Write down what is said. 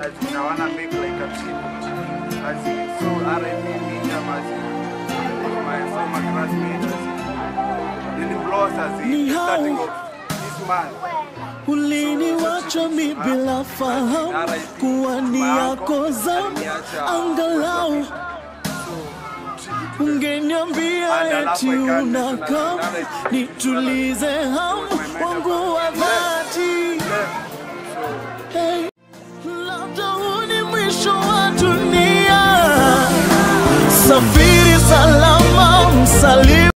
as in, I wanna make like a tribute. As in, so R.I.P. Mijam, as in, my former classmate, as in, Lily Bloss, as in, Ni the hao. starting of this man. Uliniwacha mi bila fahamu kuwa ni yako zamu, angalau ungeniambia eti unakam nitulize hamu wangu wa dhati. Hey, labda huu ni mwisho wa dunia, safiri salama msalimu